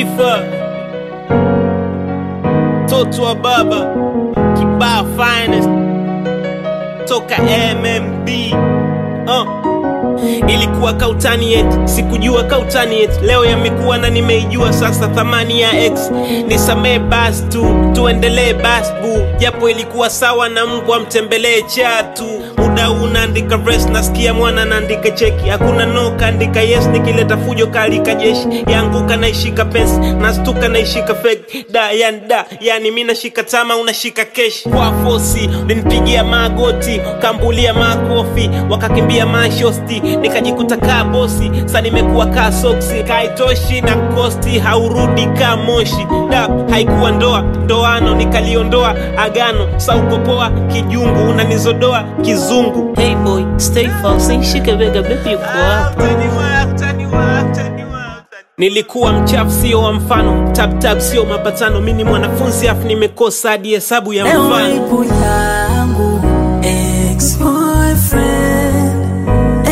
taifa, toto wa baba kibaa finest toka MMB uh. Ilikuwa kautani yet, sikujua kautani yet. Leo yamekuwa na nimeijua sasa thamani ya X. Nisamee basi tu, tuendelee basi bu, japo ilikuwa sawa na mbwa mtembelee chatu. Muda huu naandika verse, nasikia mwana naandika cheki, hakuna no kaandika yes, nikileta fujo kalika jeshi yanguka naishika pensi, nastuka naishika fake da yani da yani mi nashika tama unashika keshi kwa fosi, ulinipigia magoti kambulia makofi, wakakimbia mashosti, nikajikuta kaa bosi, sa nimekuwa kaa soksi, kaitoshi na kosti haurudi kaa moshi da haikuwa ndoa ndoano, nikaliondoa agano, sa ukopoa kijungu unanizodoa kizungu Hey boy, stay fast, nishike bega baby uko hapa. Nilikuwa mchafu sio wa mfano, tap tap sio mapatano. Mi ni mwanafunzi afu nimekosa hadi hesabu ya Leo mfano. ipo yangu ex-boyfriend,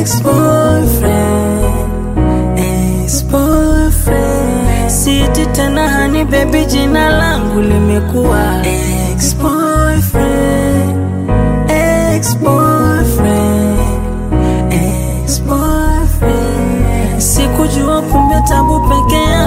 ex-boyfriend, ex-boyfriend. Siti tena hani baby, jina langu limekuwa ex-boyfriend, ex-boyfriend, ex-boyfriend. Sikujua kumbe tabu peke